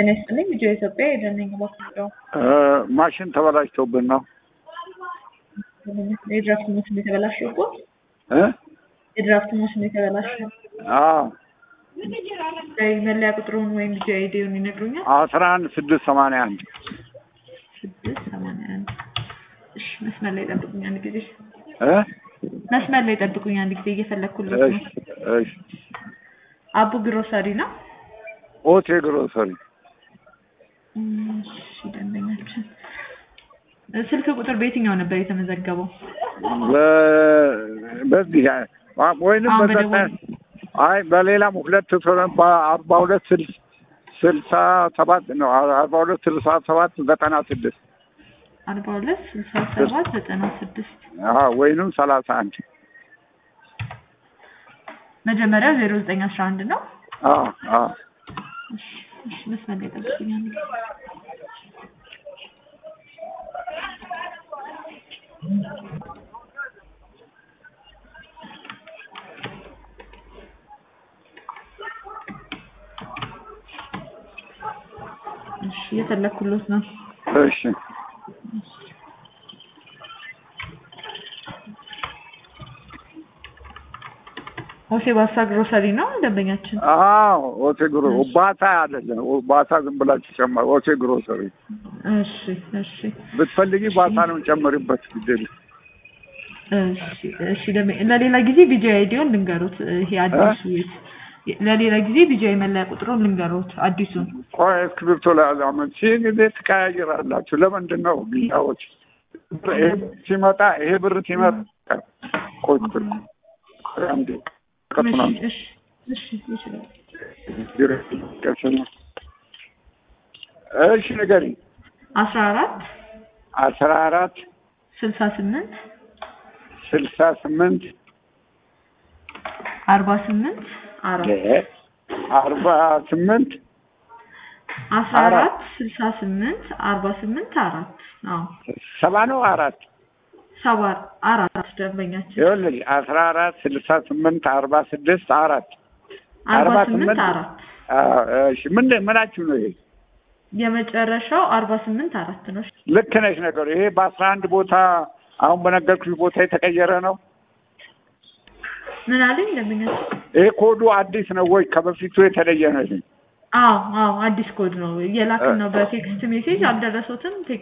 ጤና ይስጥልኝ ልጆ ኢትዮጵያ የደነኝ ባስቸው ማሽን ተበላሽቶብን ነው የድራፍት ማሽን የተበላሸው እኮ እ የድራፍት ማሽን የተበላሸው አዎ መለያ ቁጥሩን ወይም ልጆ አይዲውን ይነግሩኛል? አስራ አንድ ስድስት ሰማንያ አንድ ስድስት ሰማንያ አንድ እሺ መስመር ላይ ጠብቁኝ አንድ ጊዜ እ መስመር ላይ ጠብቁኝ አንድ ጊዜ እየፈለግኩለት ነው እሺ እሺ አቡ ግሮሰሪ ነው ኦቴ ግሮሰሪ እሺ ደንበኛችን ስልክ ቁጥር በየትኛው ነበር የተመዘገበው? በ- በዚህ ወይንም አሁን በዘጠኝ በደወል- አይ በሌላም ሁለት በአርባ ሁለት ስልስ ስልሳ ሰባት ነው አርባ ሁለት ስልሳ ሰባት ዘጠና ስድስት አርባ ሁለት ስልሳ ሰባት ዘጠና ስድስት አዎ ወይንም ሰላሳ አንድ መጀመሪያው ዜሮ ዘጠኝ አስራ አንድ ነው። አዎ አዎ እሺ እሺ መስመር ላይ ጠብቁኝ አንድ ጊዜ እሺ እየፈለኩሎት ነው። እሺ ሆሴ ባሳ ግሮሰሪ ነው ደንበኛችን። አዎ ኦቴ ግሮ ባታ አይደለም ባታ ዝም ብላችሁ ጨመር ኦቴ ግሮሰሪ እሺ እሺ ብትፈልጊ ባታ ነው ጨምሪበት ግዴለ እሺ እሺ ደንበኛ ለሌላ ጊዜ ቢጂ አይዲውን ልንገሩት። ይሄ አዲሱ ለሌላ ጊዜ ቢጂ መለያ ቁጥሩን ልንገሩት አዲሱን ቆይ እስክሪብቶ ላይ አዛመን ሺህ ጊዜ ትቀያይራላችሁ ለምንድን ነው ጊዜዎች ይሄ ሲመጣ ይሄ ብር ሲመጣ ቆይ ቆይ ቆይ አንዴ ከቱና እሺ እሺ ይችላል። እሺ ንገሪ አስራ አራት አስራ አራት ስልሳ ስምንት ስልሳ ስምንት አርባ ስምንት አራት አርባ ስምንት አስራ አራት ስልሳ ስምንት አርባ ስምንት አራት አዎ ሰባ ነው አራት ሰባ አራት ደንበኛችን ይኸውልሽ አስራ አራት ስልሳ ስምንት አርባ ስድስት አራት አርባ አርባ ስምንት ስምንት አራት አዎ፣ እሺ ምን ምናችሁ ነው ይሄ? የመጨረሻው አርባ ስምንት አራት ነው። ልክ ነሽ ነገሩ። ይሄ በአስራ አንድ ቦታ አሁን በነገርኩሽ ቦታ የተቀየረ ነው። ምን አለኝ ደንበኛችን? ይሄ ኮዱ አዲስ ነው ወይ ከበፊቱ የተለየ ነው? ይሄ አዎ አዎ አዲስ ኮድ ነው የላክን ነው በቴክስት ሜሴጅ አልደረሱትም።